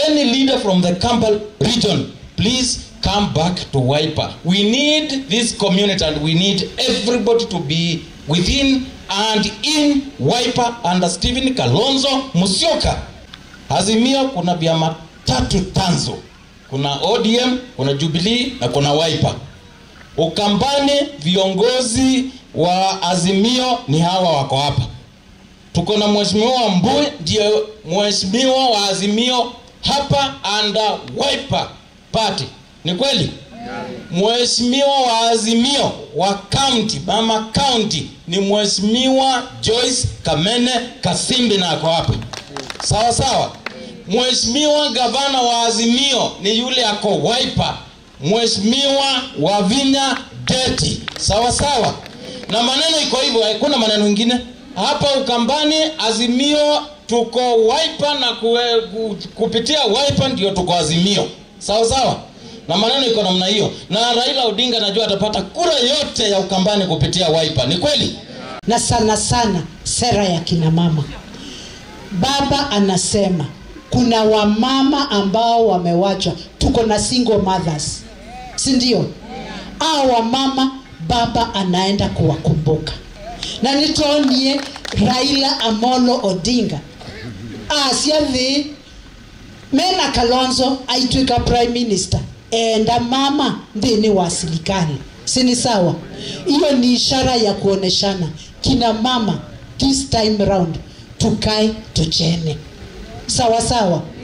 any leader from the Kampal region, please come back to Wiper. We need this community and we need everybody to be within and in Wiper under Stephen Kalonzo Musyoka. Azimio kuna vyama tatu tanzo, kuna ODM, kuna Jubilee na kuna Wiper. Ukambani viongozi wa Azimio ni hawa wako hapa. Tuko na mheshimiwa Mbui ndio mheshimiwa wa Azimio hapa under Wiper Party. Ni kweli? Mheshimiwa wa Azimio wa county, mama county ni mheshimiwa Joyce Kamene Kasimbi na ako hapa. Sawa sawa. Mheshimiwa gavana wa Azimio ni yule ako Wiper. Mheshimiwa Wavinya Deti. Sawa sawa. Na maneno iko hivyo, hakuna maneno mengine. Hapa Ukambani Azimio tuko Wiper na kue, ku, kupitia Wiper ndio tuko Azimio. Sawa sawa. Na maneno iko namna hiyo. Na Raila Odinga najua atapata kura yote ya Ukambani kupitia Wiper. Ni kweli? na sana sana sera ya kina mama. Baba anasema kuna wamama ambao wamewachwa, tuko na single mothers, si ndio? Hao wamama baba anaenda kuwakumbuka, na nitonie Raila Amolo Odinga asiathi mena Kalonzo aitwika prime minister enda mama thini wa serikali sini sawa hiyo ni ishara ya kuoneshana kina mama this time round tukae tuchene sawa sawa